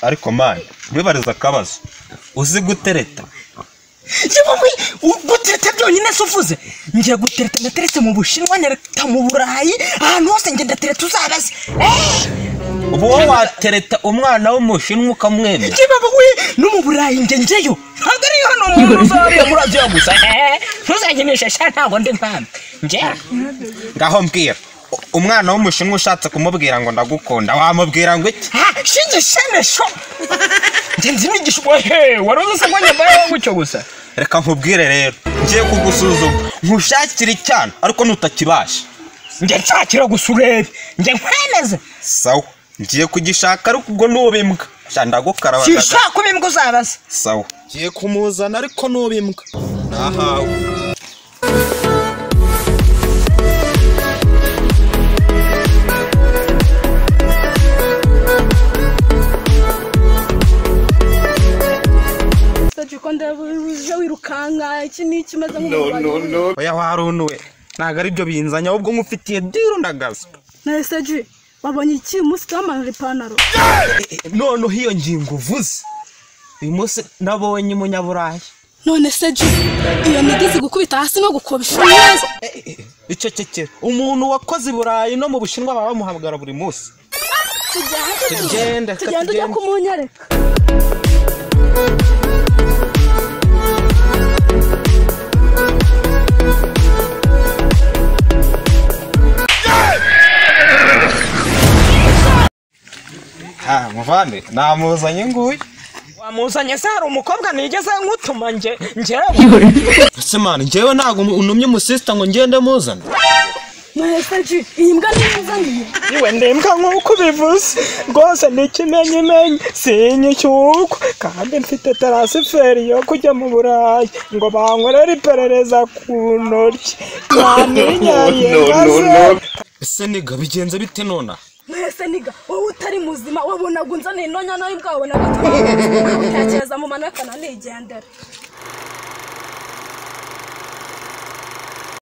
ariko mani wibariza akabazo uzi gutereta yewe gutereta byonyine se uvuze njya gutereta ndateretse mu bushinwa nyereka mu burayi ahantu hose njye ndatereta uzabaze ubu wowe watereta umwana w'umushinwa ukamwemera yewe we no mu burayi njye njyeyo ntabwo ariyo hano umuntu uzabariye muri aziya gusa ntuzageneshe sha ntabwo ndi mpamvu njye ngaho mbwira u- umwana w'umushinwa ushatse kumubwira ngo ndagukunda wamubwira ngo iki ha shinge shenesho njye nzi imigisha wehe wari uzi se ko nyuma yawe gutyo gusa reka nkubwire rero ngiye kugusuzuma nkushakire icyana ariko nutakibasha njye nshakira gusa urebe njye nkwemeze sawa ngiye kugishaka ariko ubwo nubimbwa sha ndagukaraba sinshaka kuba imbwa uzabaze sawa ngiye kumuzana ariko nubimbwa nahawe uko ndabuje wirukanka iki ni iki umeze nk'umurwayi oya warunuwe ntabwo aribyo binzanye ahubwo nk'ufitiye dirundagaza na eseji wabonye iki umunsi tuwamanura ipantaro noneho iyo ngingo uvuze uyu munsi nabonye umunyaburayi none seji iyo nigeze gukubita hasi no gukobisha neza icyo kekera umuntu wakoze i burayi no mu bushinwa baba bamuhamagara buri munsi Tugende, tugenda reka tugenda ujya tugende. kumunyereka ha muvane namuzanye nguyu wamuzanye se hari umukobwa nigeze nkutuma njye njyewe ese mani njyewe ntabwo unumye umusisita ngo ngende muzane none seji iyi mbwa ni nziza ngiyi iwe ndimbwa nk'uko ubivuze rwose ni ikimenyimenyi sinyishyukwa kandi mfite taransiferi yo kujya mu burayi ngo bankorere iperereza ku ntoryi ntaninyaye maze ese niga bigenze bite nona mwese niga wowe utari muzima wabonaga unzaniye inonya nawe ubwawe na gato ukatekereza mu manakana nigendera